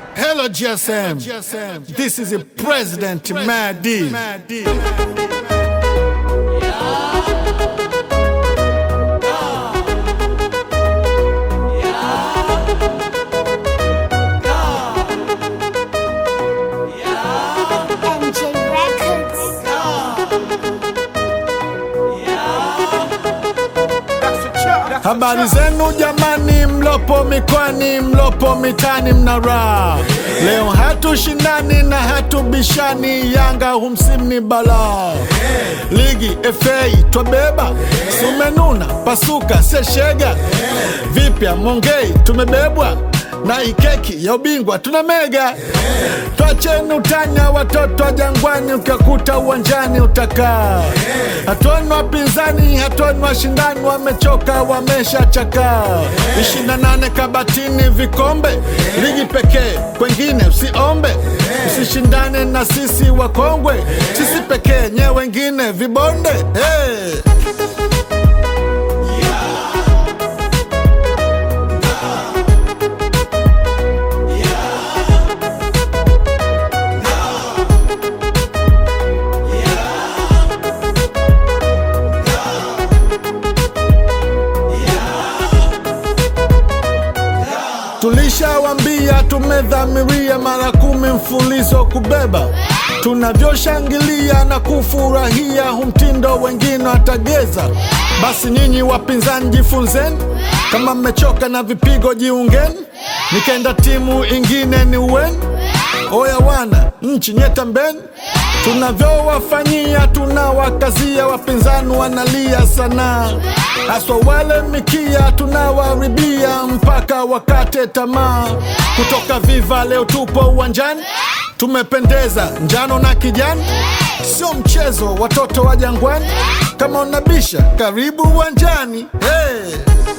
Hello, GSM. This is the President Madi. MJ Records. Habari zenu jamani, mlopo mikwani, mlopo mitani, mna raha. Leo hatushindani na hatubishani, Yanga humsimu ni balaa. Ligi FA twabeba, sumenuna pasuka seshega. Vipya Mongei tumebebwa na ikeki ya ubingwa tuna mega. Twacheni utanya watoto wa Jangwani, ukakuta uwanjani utakaa. Hatuoni wapinzani, hatuoni washindani, wamechoka wameshachakaa. ishirini na nane kabatini vikombe, ligi pekee, kwengine usiombe. Usishindane na sisi wakongwe, sisi pekee, nye wengine vibonde. Hey. Tulishawambia tumedhamiria mara kumi mfulizo kubeba, tunavyoshangilia na kufurahia humtindo wengine watageza. Basi nyinyi wapinzani jifunzeni, kama mmechoka na vipigo jiungeni, nikaenda timu ingine ni uweni. Oya wana nchi nyeta mbeni, tunavyowafanyia tunawakazia, wapinzani wanalia sana, haswa wale mikia tunawaribia mpaka wakate tamaa. Kutoka Viva leo tupo uwanjani, tumependeza njano na kijani, sio mchezo, watoto wa Jangwani. Kama unabisha karibu uwanjani hey.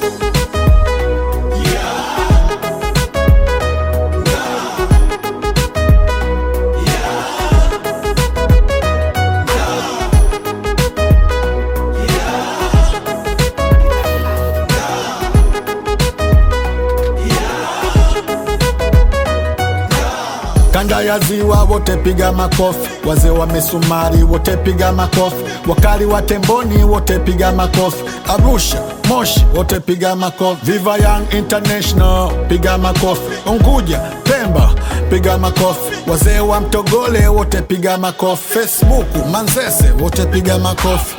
Kanda ya ziwa wote piga makofi, wazee wa misumari wote piga makofi, wakali wa temboni wote piga makofi, Arusha, Moshi wote piga makofi, Viva Young International piga makofi, Unguja, Pemba piga makofi, wazee wa Mtogole wote piga makofi, Facebook, Manzese wote piga makofi.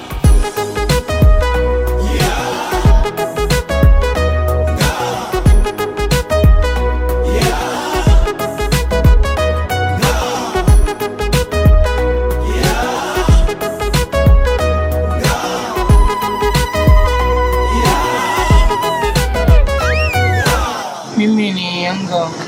Mimi ni Yanga